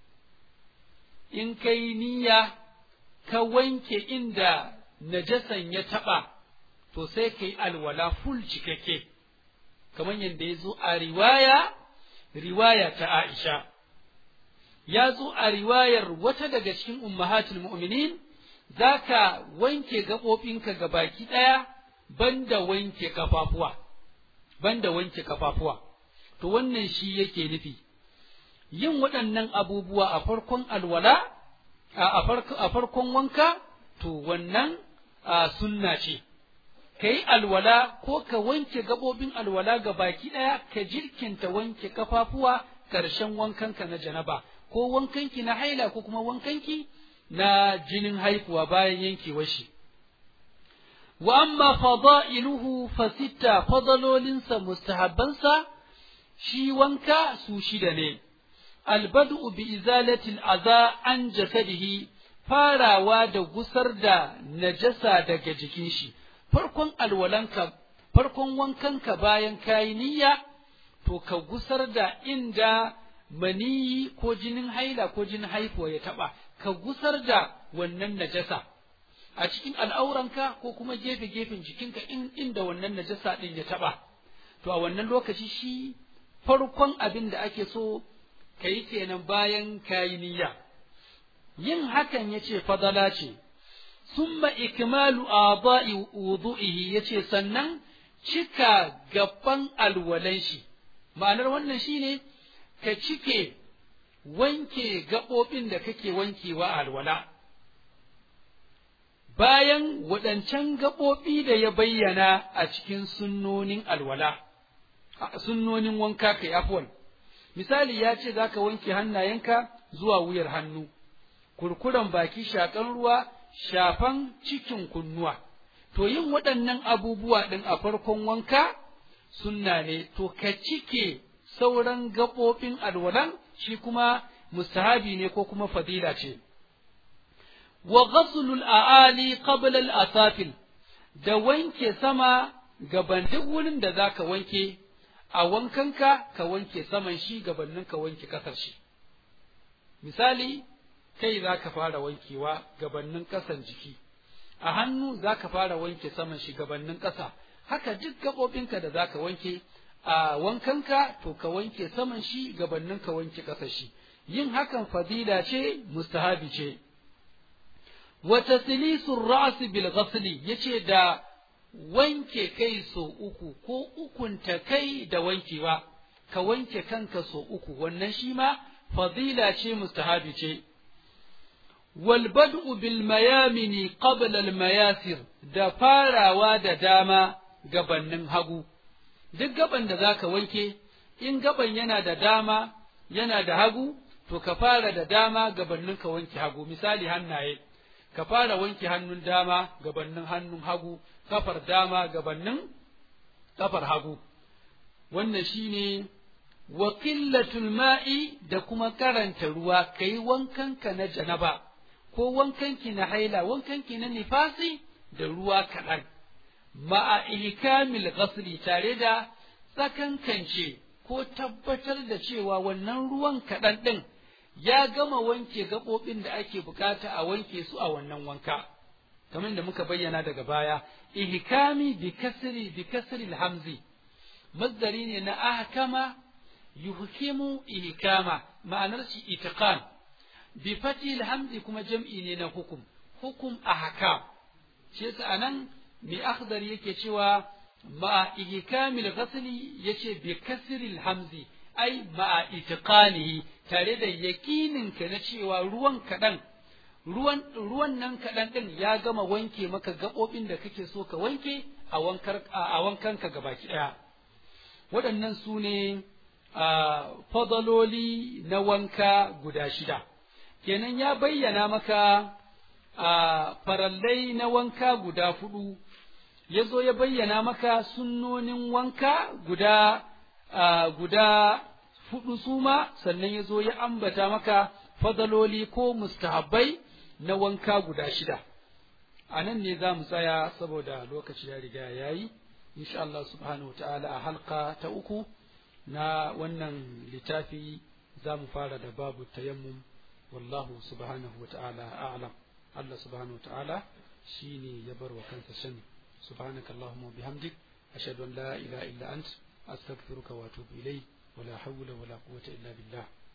in kai niyya ka wanke inda najasan ya taɓa to sai ka yi alwala ful cikakke kamar yadda ya zo a riwaya riwaya ta Aisha ya zo a riwayar wata daga cikin ummahatul mu'minin zaka wanke gaɓoɓinka ga baki ɗaya banda wanke kafafuwa banda wanke kafafuwa to wannan shi yake nufi yin waɗannan abubuwa a farkon alwala a farkon wanka to wannan sunna ce ka yi alwala ko ka wanke gaɓoɓin alwala ga baki ɗaya ka jirkinta wanke kafafuwa ƙarshen wankanka na janaba ko wankanki na haila ko kuma wankanki na jinin haihuwa bayan yankewar shi wa amma fada'iluhu fa sitta fadalolinsa mustahabbansa shi wanka su shida ne albadu bi izalatil aza an jasadihi farawa da gusar da najasa daga jikin shi farkon alwalanka farkon wankanka bayan kayi niyya to ka gusar da inda maniyi ko jinin haila ko jinin haifuwa ya taba ka gusar da wannan najasa a cikin al'auranka ko kuma gefe gefen jikinka in inda wannan najasa din ya taba to a wannan lokaci shi farkon abin da ake so ka yi kenan bayan kayi niyya yin hakan yace fadala ce summa ikmalu a'dha'i wudu'ihi yace sannan cika gaban alwalan shi ma'anar wannan shine ka cike wanke gaɓoɓin da kake wankewa a alwala bayan waɗancan gaɓoɓi da ya bayyana a cikin sunnonin alwala sunnonin wanka kai afwan misali ya ce za ka wanke hannayenka zuwa wuyar hannu kurkuren baki shakan ruwa shafan cikin kunnuwa to yin waɗannan abubuwa ɗin a farkon wanka sunna ne to ka cike sauran gaɓoɓin alwalan shi kuma mustahabi ne ko kuma fadila ce wa ghaslul a'ali qabla al-asafil da wanke sama gaban duk wurin da zaka wanke a wankanka ka wanke saman shi gabanin ka wanke kasar shi misali kai zaka fara wankewa gabanin kasan jiki a hannu zaka fara wanke saman shi gabanin kasa haka duk gaɓoɓinka da zaka wanke a wankanka to ka wanke saman shi gabanin ka wanke ƙasa shi yin hakan fadila ce mustahabi ce wa taslisul ra's bil ghasli yace da wanke kai so uku ko ukunta kai da wankewa ka wanke kanka so uku wannan shi ma fadila ce mustahabi ce wal bad'u bil mayamini qabla al mayasir da farawa da dama gabannin hagu duk gaban da zaka wanke in gaban yana da dama yana da hagu to ka fara da dama gabanin ka wanke hagu misali hannaye ka fara wanke hannun dama gabannin hannun hagu kafar dama gabannin kafar hagu wannan shine wa qillatul ma'i da kuma karanta ruwa kai wankanka na janaba ko wankanki na haila wankanki na nifasi da ruwa kaɗan ma'a ihkamil ghasli tare da tsakankance ko tabbatar da cewa wannan ruwan kaɗan ɗin ya gama wanke gaɓoɓin da ake bukata a wanke su a wannan wanka kamar da muka bayyana daga baya ihkami bi kasri bi kasri hamzi masdari ne na ahkama yuhkimu ihkama ma'anar shi itiqan bi fati hamzi kuma jam'i ne na hukum hukum ahkam shi yasa anan mai akhdar yake cewa ma ihkamil ghasli yace bi kasri hamzi ai ma itiqanihi tare da yakinin ka na cewa ruwan kaɗan ruwan ruwan nan kaɗan ɗin ya gama wanke maka gaɓoɓin da kake so ka wanke a wankar a wankanka gabaki ɗaya waɗannan su ne fadaloli na wanka guda shida kenan ya bayyana maka farallai na wanka guda hudu ya zo ya bayyana maka sunnonin wanka guda guda hudu suma sannan ya zo ya ambata maka fadaloli ko mustahabbai na wanka guda shida a nan ne za mu tsaya saboda lokaci ya riga ya yi insha Allah subhanahu ta'ala a halka ta uku na wannan littafi za mu fara da babu tayammum wallahu subhanahu ta'ala a'lam Allah subhanahu ta'ala shine ya bar wa kansa sani subhanaka allahumma bihamdik ashhadu an la ilaha illa ant astaghfiruka wa atubu ilayk ولا حول ولا قوة إلا بالله